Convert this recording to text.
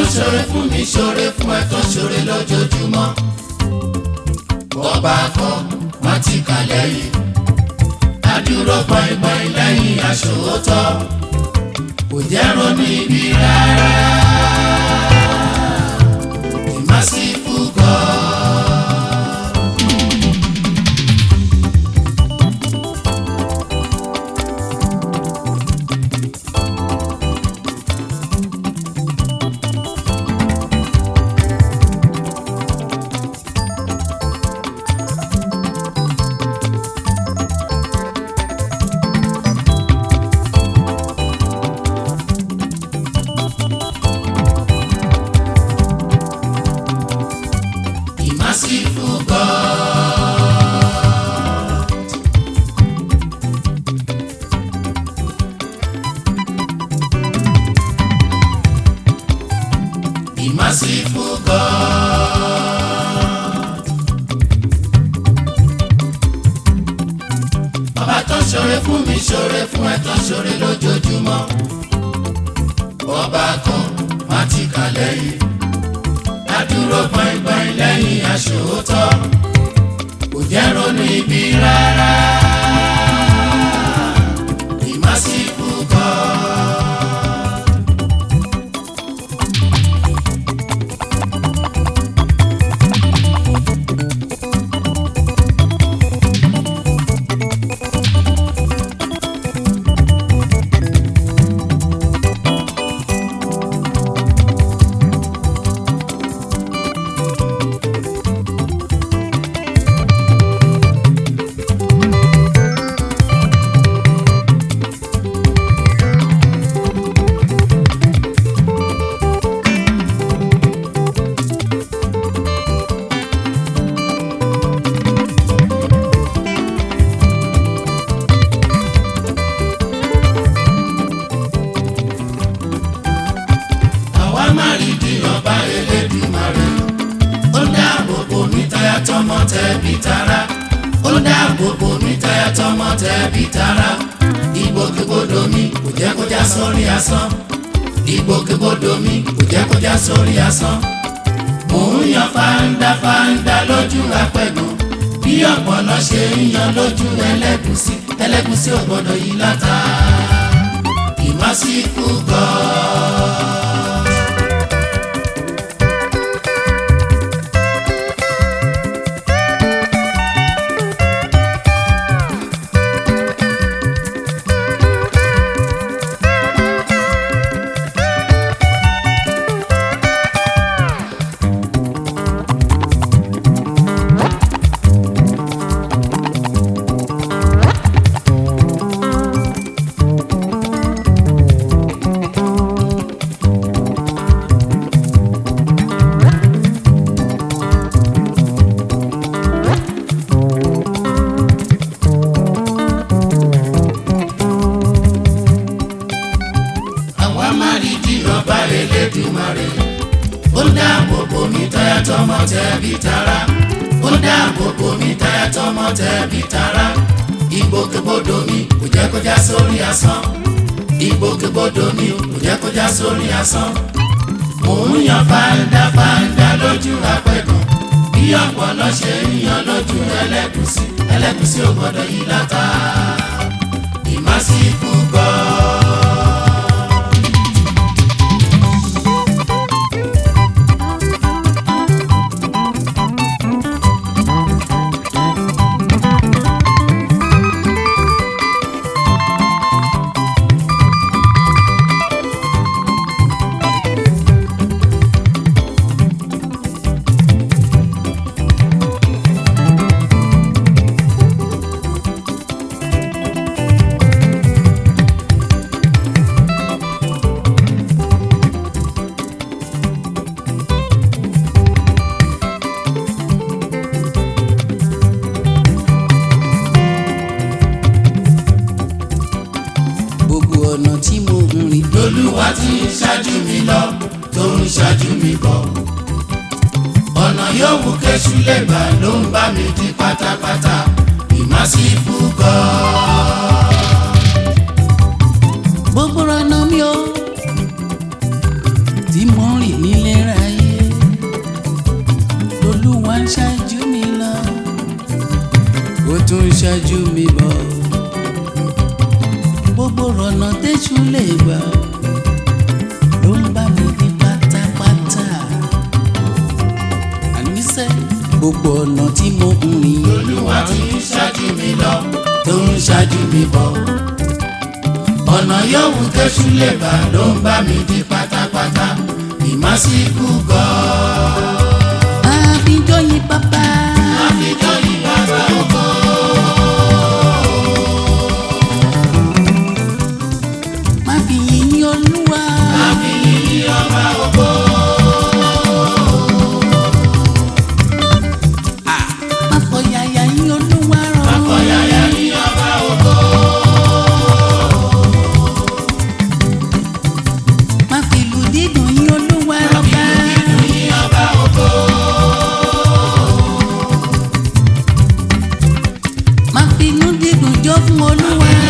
ṣoore fún mi ṣoore fún ẹ tó ṣoore lójoojúmọ́ ọba kan wọ́n ti kà lẹ́yìn adúró pọ́ìpọ́ì lẹ́yìn aṣòótọ́ kò jẹ́ ronú ibi rárá ìmásífù God. Merciful God. The merciful God. Bàbá tó ṣoore fún mi ṣoore fún ẹ tó ṣoore lójoojúmọ́. Ọba kan má ti kà lẹ́yìn adúró gbọ̀ngbọ̀n lẹ́yìn aṣòótọ́ kò jẹ́ ronú ibi rárá ìmásíkú kọ́. àwa má rí di ọba Elédùmarè ó dáàbò bò mí táyà tọmọ tẹbí tará ó dáàbò bò mí táyà tọmọ tẹbí tará ìgbòkègbodò mi kò jẹ́ kó já sórí asán ìgbòkègbodò mi kò jẹ́ kó já sórí asán mò ń yan fáńdá fáńdá lójú apẹ̀gùn bí ọ̀pọ̀lọ́ ṣe ń yan lójú ẹlẹ́gùsí ẹlẹ́gùsí ò gbọ́dọ̀ yí látà ìmásíkú God. àwa má rí di ọba Elédùmarè ó dáàbò bò mí táyà tọmọ tẹbí tará ó dáàbò bò mí táyà tọmọ tẹbí tará ìgbòkègbodò mi kò jẹ́ kó já sórí asán ìgbòkègbodò mi kò jẹ́ kó já sórí asán mò ń yan fáńdá fáńdá lójú apẹ̀gàn bí ọ̀pọ̀lọ́ ṣe ń yan lójú ẹlẹ́gùsí ẹlẹ́gùsí ò gbọ́dọ̀ yí látà ìmásíkú God. gbogbo ọ̀nà tí mo ń rìn lolúwa ti ń ṣáájú mi lọ tó ń ṣáájú mi bọ̀ ọ̀nà yòówù kéṣù lè gbà ló ń bá mi di pátápátá ìmásífù God. gbogbo ọ̀nà mi ò tí mo ń rìn ní ń ṣáájú mi bọ̀ gbogbo ọ̀nà tẹ́jú lè gbà ló ń bá mi ní pátápátá àníṣe gbogbo ọ̀nà tí mo ń rìn olúwa ti ń ṣáájú mi lọ tó ń ṣáájú mi bọ̀ ọ̀nà yòówù tẹ́sù lè bá ló ń bá mi di pátápátá ìmásíkú gan-an. àfijọ́ yìí bàbá àfijọ́ yìí bàbá ògo. má fi yìnyín olúwa àfihàn yìí ọba ògo. má fọyàyà yín olúwa rọ̀ àkọyàyà yìí ọba ògo. má fi ìlú dídùn yín olúwa rọ̀ ká yìí ọba ògo. má fi inú dídùn jó fún olúwa